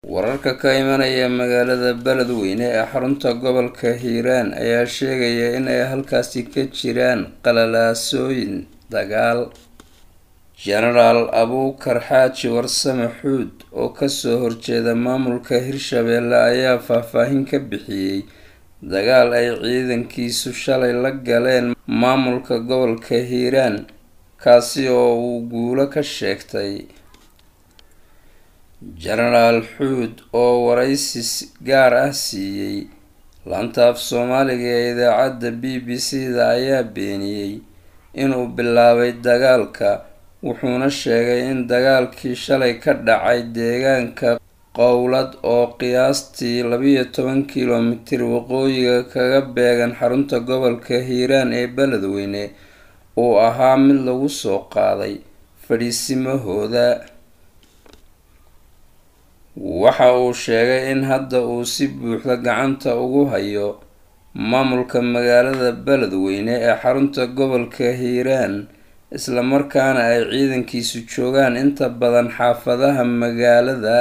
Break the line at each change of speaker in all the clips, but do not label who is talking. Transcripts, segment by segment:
wararka ka imanaya magaalada beledweyne ee xarunta gobolka hiiraan ayaa sheegaya in ay halkaasi ka jiraan qalalaasooyin dagaal genaraal abuukar xaaji warsame xuud oo kasoo horjeeda maamulka hirshabeelle ayaa faahfaahin ka bixiyey dagaal ay ciidankiisu shalay la galeen maamulka gobolka hiiraan kaasi oo uu guulo ka sheegtay genaraal xuud oo waraysi gaar ah siiyey laanta af soomaaliga ee idaacadda b b c da ayaa beeniyey inuu bilaabay dagaalka wuxuuna sheegay in dagaalkii shalay ka dhacay deegaanka qowlad oo qiyaastii labiyo toban kilomitir waqooyiga kaga beegan xarunta gobolka hiiraan ee beledweyne uu ahaa mid lagu soo qaaday fadhiisimahooda waxa uu sheegay in hadda uu si buuxda gacanta ugu hayo maamulka magaalada beledweyne ee xarunta gobolka hiiraan islamarkaana ay ciidankiisu joogaan inta badan xaafadaha magaalada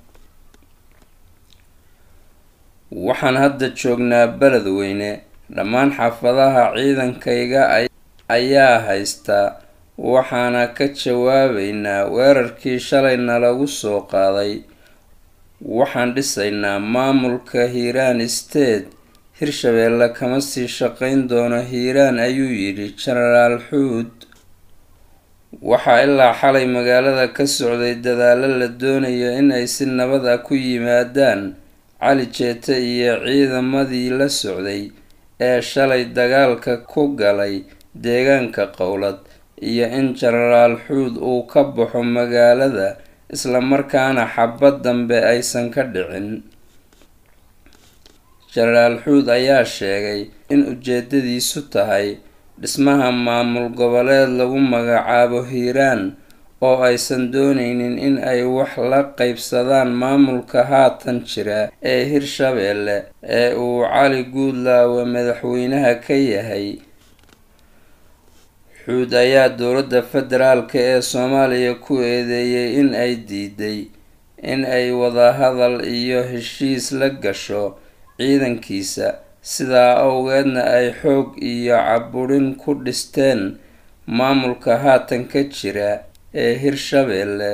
waxaan hadda joognaa beledweyne dhammaan xaafadaha ciidankayga ayaa haysta waxaana ka jawaabeynaa weerarkii shalay nalagu soo qaaday waxaan dhisaynaa maamulka hiiraan state hirshabeelle kama sii shaqeyn doono hiiraan ayuu yidhi genaraal xuud waxaa ilaa xalay magaalada ka socday dadaalo la doonayo in ay si nabad ah ku yimaadaan cali jeete iyo ciidamadii la socday ee shalay dagaalka ku galay deegaanka qowlad iyo in genaraal xuud uu ka baxo magaalada islamarkaana xabad dambe aysan ka dhicin genaraal xuud ayaa sheegay in ujeedadiisu tahay dhismaha maamul goboleed lagu magacaabo hiiraan oo aysan dooneynin in ay wax la qeybsadaan maamulka haatan jira ee hirshabeelle ee uu cali guudlaawe madaxweynaha ka yahay xuud ayaa dowladda federaalka ee soomaaliya ku eedeeyay in ay diiday in ay wadahadal iyo heshiis la gasho ciidankiisa sidaa awgeedna ay xoog iyo caburin ku dhisteen maamulka haatan ka jira ee hirshabeelle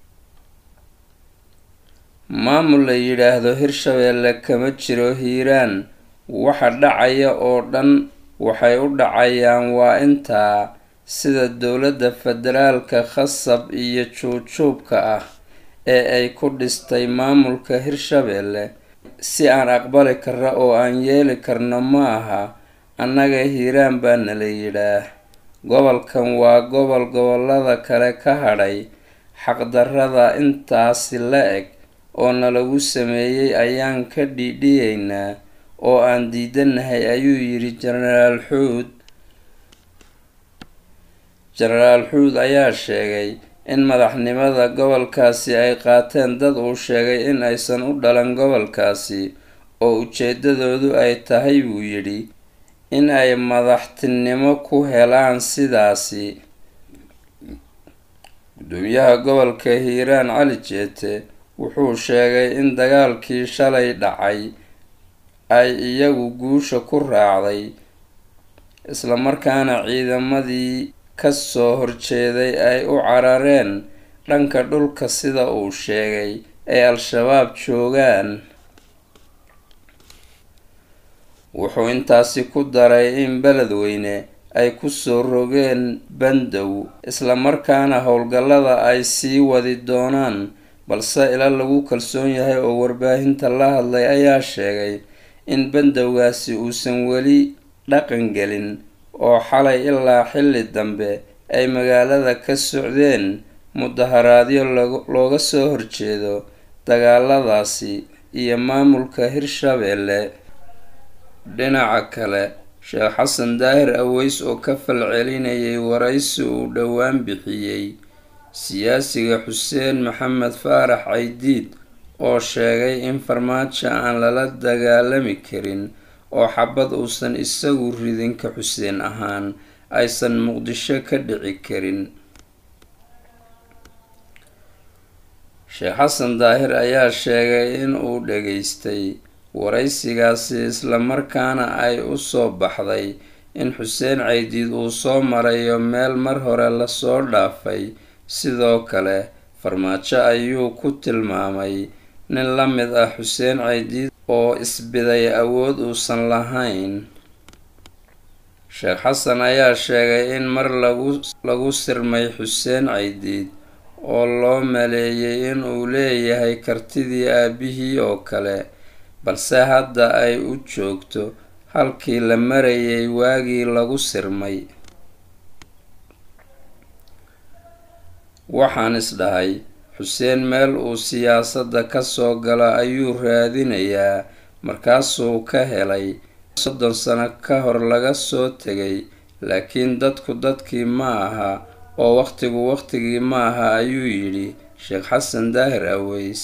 maamul la yidhaahdo hirshabeelle kama jiro hiiraan waxa dhacaya oo dhan waxay u dhacayaan waa intaa sida dowladda federaalka khasab iyo juubjuubka ah ee ay ku dhistay maamulka hirshabeelle si aan aqbali karna oo aan yeeli karno ma aha annaga hiiraan baa nala yidhaah gobolkan waa gobol gobolada kale ka hadhay xaqdarrada intaasi la eg oo nalagu sameeyey ayaan ka dhiidhiyeynaa oo aan diidanahay ayuu yidhi genaraal xuud genaraal xuud ayaa sheegay in madaxnimada gobolkaasi ay qaateen dad uu sheegay in aysan u dhalan gobolkaasi oo ujeedadoodu ay tahay buu yidhi in ay madaxtinimo ku helaan sidaasi gudoomiyaha gobolka hiiraan cali jeete wuxuu sheegay in dagaalkii shalay dhacay ay iyagu guusha ku raacday islamarkaana ciidamadii kasoo horjeeday ay u carareen dhanka dhulka sida uu sheegay ay al-shabaab joogaan wuxuu intaasi ku daray in beledweyne ay kusoo rogeen bandow islamarkaana howlgallada ay sii wadi doonaan balse ila lagu kalsoon yahay oo warbaahinta la hadlay ayaa sheegay in bandowgaasi uusan weli dhaqan gelin oo xalay ilaa xilli dambe ay magaalada ka socdeen mudaharaadyo looga soo horjeedo dagaaladaasi iyo maamulka hirshabeelle dhinaca kale sheekh xasan daahir aweys oo ka falcelinayay waraysi uu dhowaan bixiyey siyaasiga xuseen maxamed faarax caydiid oo sheegay in farmaajo aan lala dagaalami karin oo xabad uusan isagu ridinka xuseen ahaan aysan muqdisho ka dhici karin sheekh xasan daahir ayaa sheegay in uu dhageystay waraysigaasi islamarkaana ay u soo baxday in xuseen caydiid uu soo marayo meel mar hore lasoo dhaafay sidoo kale farmaajo ayuu ku tilmaamay nin la mid ah xuseen caydiid oo isbiday awood uusan lahayn sheekh xasan ayaa sheegay in mar lagu lagu sirmay xuseen caydiid oo loo maleeyay in uu leeyahay kartidii aabihii oo kale balse hadda ay u joogto halkii la marayay waagii lagu sirmay waxaan isdhahay xuseen meel uu siyaasadda kasoo galo ayuu raadinayaa markaasuu ka helay soddon sano ka hor laga soo tegay laakiin dadku dadkii ma aha oo waqtigu waqtigii ma aha ayuu yidhi sheekh xasan daahir aweys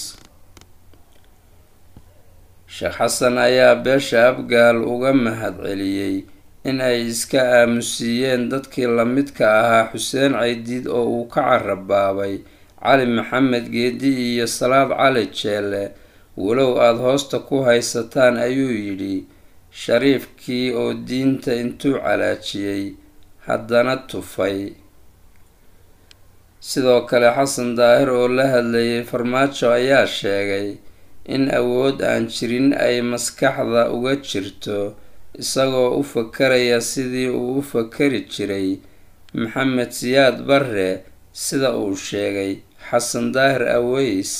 sheekh xasan ayaa beesha abgaal uga mahad celiyey in ay iska aamusiiyeen dadkii lamidka ahaa xuseen caydiid oo uu ka carabaabay cali maxamed geedi iyo salaad cali jeelle walow aada hoosta ku haysataan ayuu yidhi shariifkii oo diinta intuu calaajiyey haddana tufay sidoo kale xasan daahir oo la hadlayay farmaajo ayaa sheegay in awood aan jirin ay maskaxda uga jirto isagoo u fakaraya sidii uu u fakari jiray maxamed siyaad barre sida uu sheegay xasan daahir aweys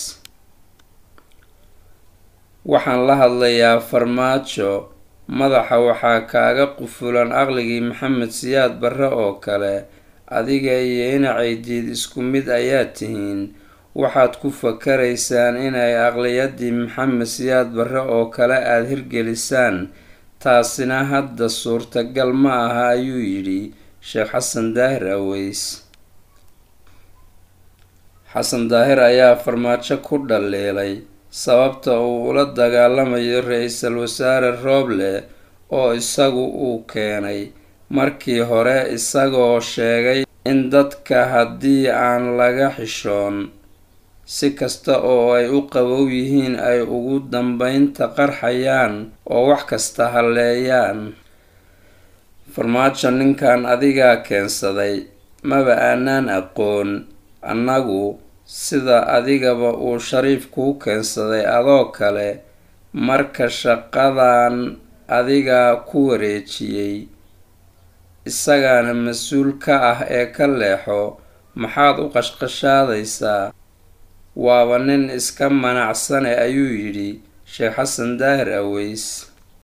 waxaan la hadlayaa farmaajo madaxa waxaa kaaga qufulan aqligii maxamed siyaad barre oo kale adiga iyo inacaydiid isku mid ayaa tihiin waxaad ku fakaraysaan inay aqliyadii maxamed siyaad barre oo kale aada hirgelisaan taasina hadda suurtagal ma aha ayuu yidhi sheekh xasan daahir aweys xasan daahir ayaa farmaajo ku dhaliilay sababta uu ula dagaalamayo ra-iisul wasaare rooble oo isagu uu keenay markii hore isagoo sheegay in dadka haddii aan laga xishoon si kasta oo ay u qabow yihiin ay ugu dambeynta qarxayaan oo wax kasta halleeyaan farmaajo ninkan adigaa keensaday maba aanaan aqoon annagu sida adigaba uu shariif kuu keensaday adoo kale marka shaqadan adigaa ku wareejiyey isagaana mas-uul ka ah ee ka leexo maxaad u qashqashaadaysaa waaba nin iska manacsane ayuu yidhi sheekh xasan daahir aweys